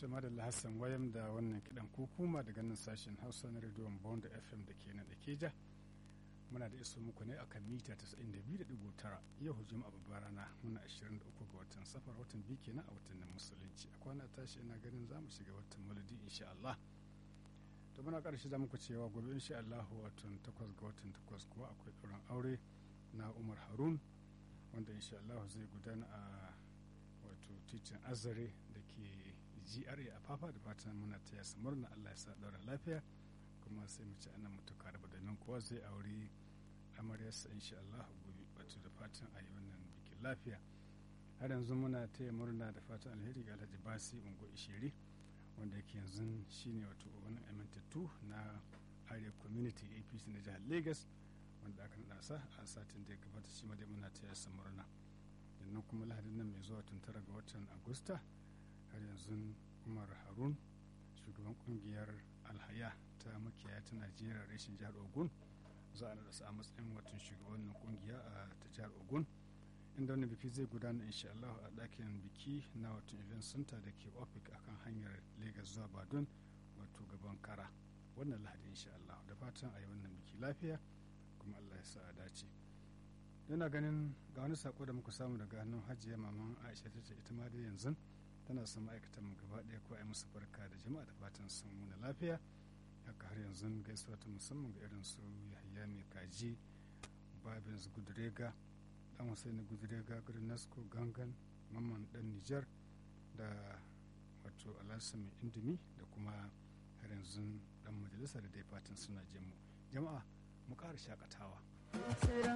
Tuma da Hassan wayam da wannan kiɗan kukuma daga nan sashen Hausa na rediyon Bond FM da ke nan da Keja. Muna da iso muku ne akan mita 92.9 yau juma'a babbar rana muna 23 ga watan safar watan biyu kenan a watannin musulunci. A kwana tashi ina ganin za mu shiga watan maladi insha Allah. To muna ƙarshe za muku cewa gobe insha Allah watan 8 ga watan 8 kuwa akwai ɗaurin aure na Umar Harun wanda insha Allah zai gudana a wato titin azare da ke GRA a fafa da fatan muna taya su murna Allah ya sa ɗaura lafiya kuma sai mu ci ana mutuka da domin kowa zai auri amaryarsa insha Allah gobe wato da fatan a yi wannan bikin lafiya har yanzu muna taya murna da fatan alheri ga Alhaji Basi Ungo Ishiri wanda yake yanzu shine wato wani amintattu na Arewa Community APC na jihar Lagos wanda aka naɗa sa a satin da ya gabata shi ma dai muna taya su murna sannan kuma lahadin nan mai zuwa tun tara ga watan agusta har yanzu umar harun shugaban kungiyar alhaya ta makiyaya ta najeriya reshen jihar ogun za a naɗa a matsayin watan shugabannin kungiya a ta jihar ogun inda wani biki zai gudana insha Allah a ɗakin biki na watan event center da ke ofik akan hanyar lagos zuwa badon wato gaban kara wannan lahadi insha Allah da fatan a yi wannan biki lafiya kuma Allah ya sa a dace yana ganin ga wani sako da muka samu daga hannun hajiya maman aisha ta ce ita ma dai yanzu tana son ma'aikatan mu gaba ɗaya ko a yi musu barka da jama'a da fatan sun muna lafiya haka har yanzu gaisuwa ta musamman ga irin su yahaya mai kaji babins gudurega dan husaini gudurega garin nasko gangan mamman dan nijar da wato alasa mai indimi da kuma har yanzu dan majalisa da dai fatan suna jin mu jama'a mu ƙara shakatawa